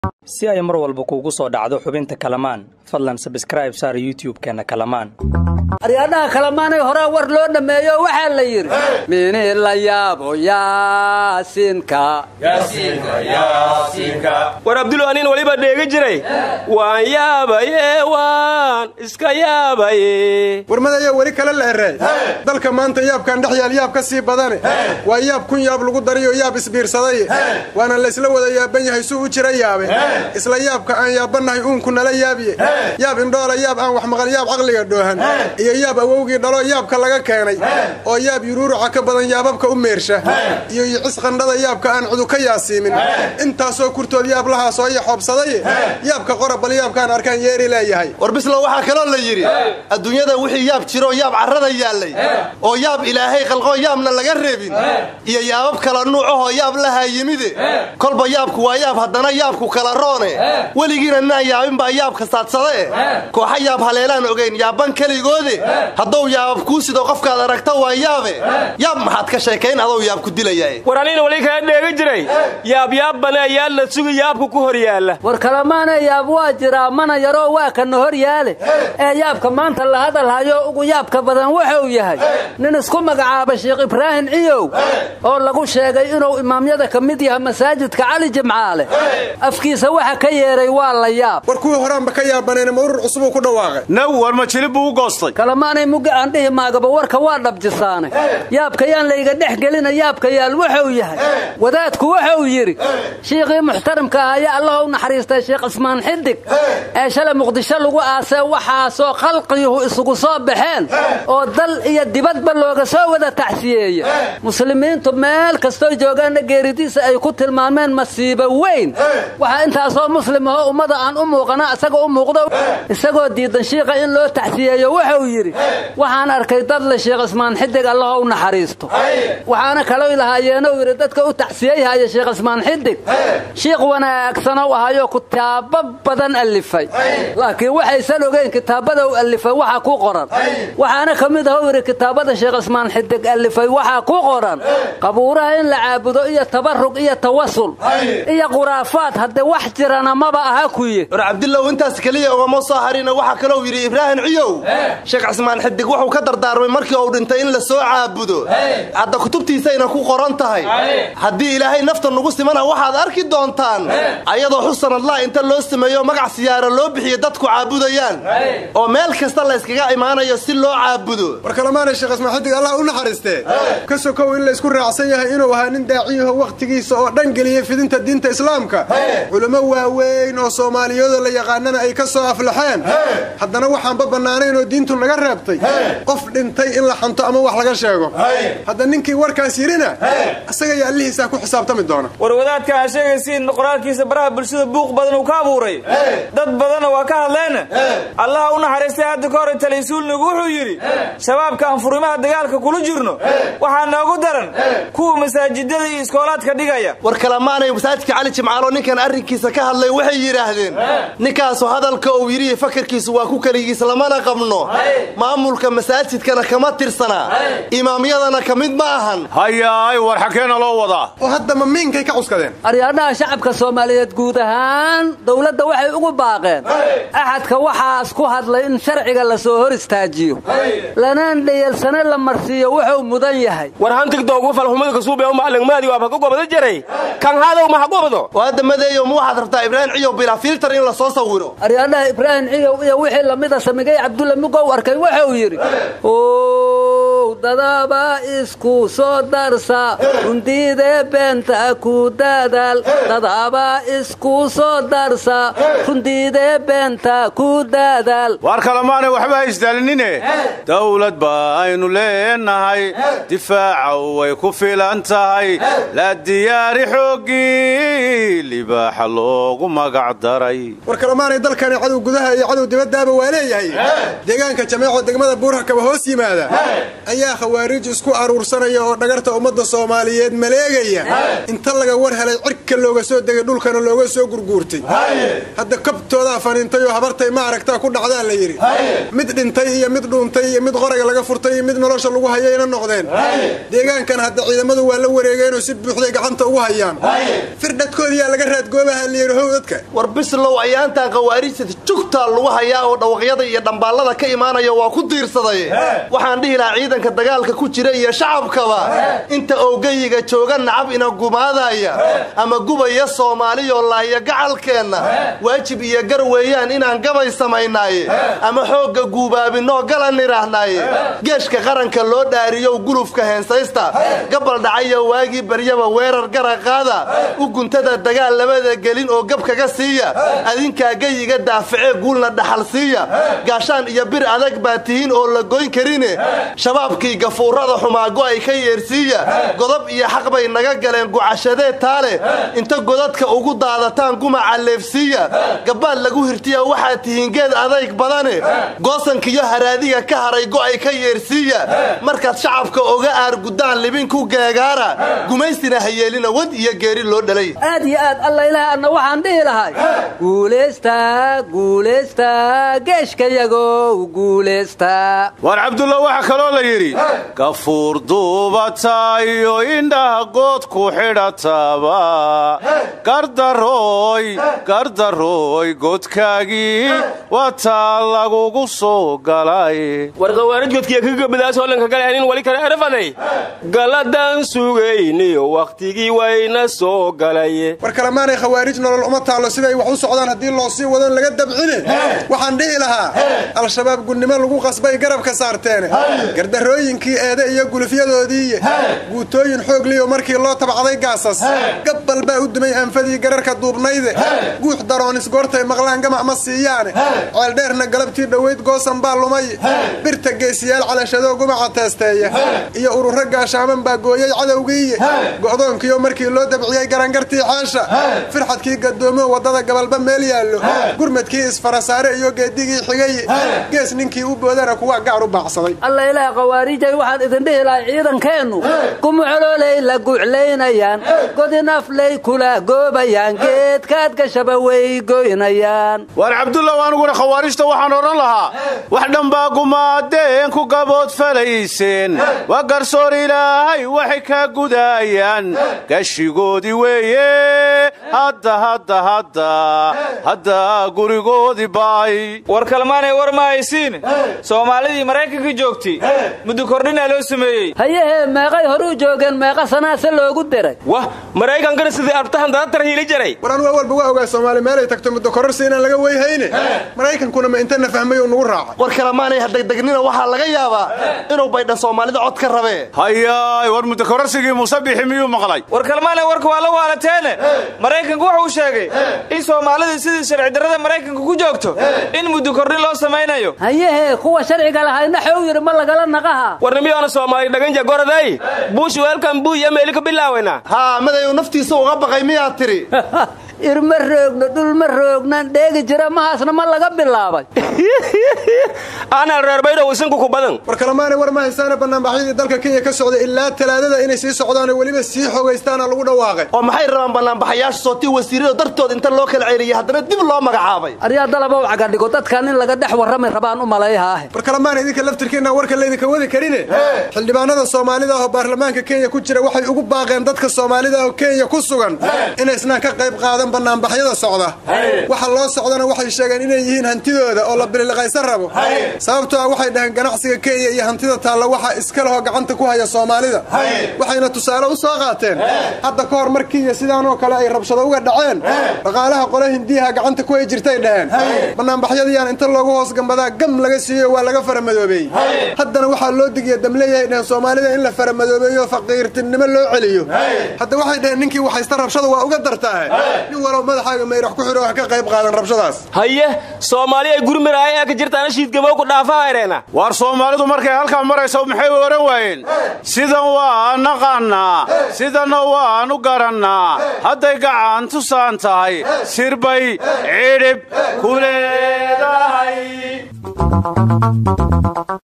si ay mar walba kuugu soo dhacdo xubinta kalamaan fadlan sabskraib saar youtub-keenna kalamaan aryaadhaha kalamaanay horaa war loo dhammeeyo waxaa la yidhi mini la yaabo yaasiinka war abdulu aniin weliba dheegi jiray waan yaabaye waan iska yaabaye warmadayaa weli kale la ereey dalka maanta yaabkan dhex yaal yaab ka sii badane waa yaab kun yaab lagu dariyo yaab isbiirsadaye waana laysla wada yaaban yahay suu u jira yaabe isla yaabka aan yaabannahay uunku nala yaabiye yaab indhoola yaab aan wax maqal yaab caqliga dhoohan iyo yaab awowgii dhalo yaabka laga keenay oo yaab yuruuruca ka badan yaababka u meersha iyo yicis qandhada yaabka aan cudu ka yaasiimin intaasoo kurtood yaab lahaasoo iyo xoobsadaye yaabka qora bal yaabkaan arkaan yeeri leeyahay war bislo waxaa kaloo la yidhi adduunyada wixii yaab jiroo yaab carrada yaallay oo yaab ilaahay qalqoo yaabna laga reebin iyo yaabab kala nuucahoo yaab lahaa yimide kolba yaabku waa yaab haddana yaabku kala roone weligiina naan yaabin baa yaabka saadsadae kooxa yaab haleelaan ogayn yaaban keligoode hadduu yaabab kuu sido qofkaad aragta waa yaabe yaab maxaad ka sheekayn adou yaab ku dilayae war aniin weli kala dheegi jiray yaabyaab banee yaal la sugi yaabku ku hor yaalla war kalamaana yaab waa jiraa mana yaroo waa kana hor yaale ee yaabka maanta la hadalhayo ugu yaabka badan wuxuu yahay nin isku magacaaba sheekh ibraahim ciyow oo lagu sheegay inuu imaamyada ka mid yahay masaajidka cali jimcaale afkiisa waxa ka yeeray waa la yaab war kuwii horaanba ka yaabanayna ma urur cusubuu ku dhawaaqay naw war ma jilib buu u goostay kalamaanay mugga aan dhihi maagaba warka waa dhabjisaane yaabka yaan layga dhex gelina yaabka yaal wuxuu yahay wadaadku wuxuu yidhi shiikhii muxtarimka ahaya allah u naxariistay sheekh cismaan xidig ee shalay muqdisho lagu aasee waxaasoo khalqiyuhu isugu soo baxeen oo dal iyo dibadba looga soo wada taxsiyeeya muslimiintu meel kastoo joogaanna geeridiisa ay ku tilmaameen masiibo weyn waxaa intaasoo muslim ahoo ummada aan u muuqana isaga u muuqdo isagoo diidan shiikha in loo taxsiyeeyo wuxuu yidhi waxaan arkay dad le sheekh cismaan xidig allaha u naxariisto waxaana kaloo lahaayeenuu yidhi dadka u taxsiyeyhaya sheekh cismaan xidig shiikh wanaagsanou ahayo kitaabo badan allifay laakiin waxaysan ogeyn kitaabada u allifay waxa ku qoran waxaana ka mid ahuu yidhi kitaabada sheekh cismaan xidig allifay waxaa ku qoran qabuuraha in la caabudo iyo tabarug iyo tawasul iyo khuraafaad haddee wax jirana maba aha kuye war cabdilow intaas keliya ugama soo harina waxaa kalou yidhi ibraahim ciyow sheekh cismaan xidig wuxuu ka dardaarmay markii uu dhintay in la soo caabudo hadda kutubtiisayna ku qoran tahay haddii ilaahay nafta nugu simana waxaad arki doontaan ayadoo xusan allah inta loo sameeyo magac siyaaro loo bixiyo dadku caabudayaan oo meel kasta layskaga imaanayo si loo caabudo war kalamaanay sheekh ismaan xidig allah u naxariistee ka sokow in laysku raacsan yahay inuu ahaa nin daaciyaho wakhtigiisa oo dhan geliyey fidinta diinta islaamka culamo waaweyn oo soomaaliyada la yaqaanana ay ka soo aflaxeen haddana waxaanba bannaanayn oo diintu naga reebtay qof dhintay in la xanto ama wax laga sheego hadda ninkii warkaas yidhina isaga iyo allihiisaa ku xisaabtami doona war wadaadka aan sheegaysiin qoraalkiisa baraha bulshada buuq badan uu ka abuuray dad badanna waa ka hadleena allaha u naxariistay hadda ka hor talaysuulnigu wuxuu yidhi shabaabka aan furimaha dagaalka kula jirno waxaa noogu daran kuwa masaajidada iyo iskoolaadka dhigaya war kalamaanay masaajidka cali jimcaalo ninkan arrinkiisa ka hadlay waxay yidhaahdeen ninkaasu hadalka uu yidhi fakarkiisu waa ku keligiis lamana qabno maamulka masaajidkana kama tirsanaa imaamyadana ka mid ma ahan hayaay war xakeena loo wadaa oo hadda ma miinkay ka cuskadeen aryaadhaha shacabka soomaaliyeed guud ahaan dowladda waxay ugu baaqeen axadka waxaas ku hadlay in sharciga la soo hor istaajiyo lanaan dhayalsane la marsiiyo wuxuu mudan yahay war hantigdoogu falxumada kasuube u macalingmaadi waaba ka gobada jaray kan haadow maha gobado oo hadda madeeyo ma waxaad rabtaa ibraahim ciyow bilaa filtar in la soo sawiro aryaadhaha ibraahim ciyow iyo wixii lamida samigay cabdulla mugow arkay wuxuu yidhi ow dadaba isku soo darsa rundiidee beenta ku dadaal dadaba isku soo darsa rundiidee beenta ku dadaal waar kalamaanay waxba ha isdaalinine dawlad baaynu leenahay difaaca way ku filan tahay la diyaari xooggii libaaxa loogu magac daray war kalamaanay dalkani cadow gudaha iyo cadow dibaddaaba waa leeyahay deegaanka jameeco degmada buurha kaba hoos yimaada ayaa khawaarij isku aruursanaya oo dhagarta ummadda soomaaliyeed maleegaya inta laga war helay cirka looga soo degay dhulkana looga soo gurguurtay hadda kabtoodaa faniintay oo habartay ma aragtaa ku dhacdaa la yidhi mid dhintay iyo mid dhuuntay iyo mid qoraga laga furtay iyo mid nolosha lagu hayayna noqdeen deegaankan hadda ciidamadu waa la wareegeenoo si buuxday gacanta ugu hayaan firdhadkoodiyaa laga raadgoobaha la yidhi how dadka war bislow ayaantan khawaarijta jugtaa lagu hayaa oo dhawaqyada iyo dhambaallada ka imaanaya waa ku diirsaday waxaan dhihi lahaa ciidanka dagaalka ku jira iyo shacabkaba inta owgayiga jooga nacab ina gumaadaya ama gubaya soomaaliyoo laaya gacalkeenna waajib iyo gar weeyaan inaan gabay samaynaaye ama xoogga guubaabinoo galan idhaahnaaye geeshka qaranka loo dhaariyow gulufka heensaysta gabal dhacaya waagii baryaba weerar gara qaada u guntada dagaal labada gelin oo gab kaga siiya adinkaa geyiga daaficee guulna dhaxal siiya gaashaan iyo bir adag baa tihiin oo la goyn karine shabaabkii gafuurada xumaago ay ka yeersiiya godob iyo xaq bay naga galeen gucashadee taale inta godadka ugu daadataan gumaca leefsiiya gabbaad lagu hirtiya waxaad tihiin geed adayg badane goosankiyo haraadiga ka haray go'ay ka yeersiiya markaad shacabka oga aargudaan libinku geegaara gumaystina hayeelina wad iyo geeri loo dhalay aad iyo aad alla ilaah adna waxaan dhihi lahay guulaysta guulaysta geeshkayagow guulaysta waar cabdulla waxaa kaloo la yidhi gafuur duubatayo indhaha good ku xidhataba gardarooy gardarooy godkaagii wataa lagugu soo galay war khawaarij godkiya ka gabadaas hoolanka galahanin wali kale erafaday galadaan sugayniyo wakhtigii wayna soo galay war kalemaanay khawaarij nolol uma taallo siday wax u socdaan haddii loo sii wadon laga dabcine waxaan dhihi lahaa al-shabaab gunnimo lagu qasbay garabka saarteene gardarrooyinkii eede iyo gulufyadoodiiye guutooyin xoogliyo markii loo tabcday gaasas gabbal baa u dumay anfadii gararka duubnayde guux daroonis goortay maqlaan gamac ma siiyaane ceeldheerna galabtii dhoweyd goosan baa lumay birta geesiyaal calashadoo gumaca teesteeya iyo ururo gaashaaman baa gooyey cadowgiiye go'doonkiyo markii loo dabciyey garangartii xeesha firxadkii gadoomo waddada gabalba meel yaallo gurmadkii isfarasaare iyo geedigii xigay gees ninkii u boodana kuwa gaar u baacsaday alla ilaah khawaarijay waxaan idin dhihi lahay ciidankeennu gumuxoloolay la guuclaynayaan godinaflay kula goobayaan geedkaad gashaba way goynayaan waar cabdulla aniguna khawaarijta waxaan odhan lahaa wax dhanbaa gumaadeen ku gabood falayseen waa garsoor ilaahay waxay kaa gudaayaan gashigoodii weeye hadda hadda hadda hadda gurigoodii baay war kalmaanay war ma haysiin soomaalidii maraykanka joogtay muddo kordhinaa loo sameeyey hayahee meeqay horuu joogeen meeqa sanaase loogu diray wah maraykankana sidii abtahan dadatar hiili jaray war anu awalba waa ogaa soomaali meelay tagto muddo kororsi inaan laga weyhayne maraykankuna ma intana fahmay uu nugu raacay war kalemaanay hadegdegnina waxaa laga yaabaa inuu baydha soomaalida cod ka rabee hayaay war muddokororsigii musabixi miyuu maqlay war kalmaanay warka waa la waalateene maraykanku wuxuu sheegay in soomaalida sidii sharci darrada maraykanka ku joogto in muddo kordhin loo samaynayo hayahee kuwa sharciga lahayna xew yidhi ma lagala naqaha warnimiyoona soomaali dhaganja goraday buush weelkan buu iyo meeli ka bilaawayna haa madayu naftiisa uga baqay miyaad tidhi irma roogno dhulma roognan dheegi jira mahaasna ma laga bilaabay aanal reerbaydhow isinku ku badan war kalemaanay war ma haysaane bannaanbaxyadii dalka kenya ka socday ilaa talaadada inay sii socdaanoo weliba sii xogaystaana lagu dhawaaqay oo maxay rabaan bannaanbaxayaasha sootii wasiirada dartood inta loo kala ceeliyey haddana dib loo magacaabay aryaa dalabow cagadhigo dadkan in laga dhex warrami rabaan u malayhaahe war kalemaana idinka laftirkiinaan warka laydinka wadi karine xildhibaanada soomaalida ah oo baarlamaanka kenya ku jira waxay ugu baaqeen dadka soomaalida ah oo kenya ku sugan inaysnaan ka qayb qaadan bannaanbaxyada socda waxa loo socdana waxay sheegeen inay yihiin hantidooda oo la bililiqaysan rabo sababtoo ah waxay dhaheen ganacsiga kenya iyo hantida taalla waxaa iska lehoo gacanta ku haya soomaalida waxayna tusaale u soo qaateen hadda ka hor mar kenya sidaanoo kale ay rabshado uga dhaceen dhaqaalaha qole hindiyaha gacanta ku hay jirtay dhaheen bannaanbaxyadiyaan inta loogu hoos gambadaa gam laga siiyo waa laga faramadoobeeyey haddana waxaa loo digiya damleeyahay dhaheen soomaalida in la faramadoobeeyo faqiirtinimo loo celiyo hadda waxay dhaheen ninkii waxaysta rabshada waa uga dartaahe nin walow madaxaaga mayrax ku xidho ha ka qayb qaadan rabshadaas haye soomaali ay gurmiraaya ee ka jirtaana shiidgabow ku dhaafahareena waar soomaalidu markay halkaa marayso maxay ohan waayeen sidan waa naqaannaa sidanna waanu garannaa hadday gacan tusaan tahay sirbay cidhib ku leedahay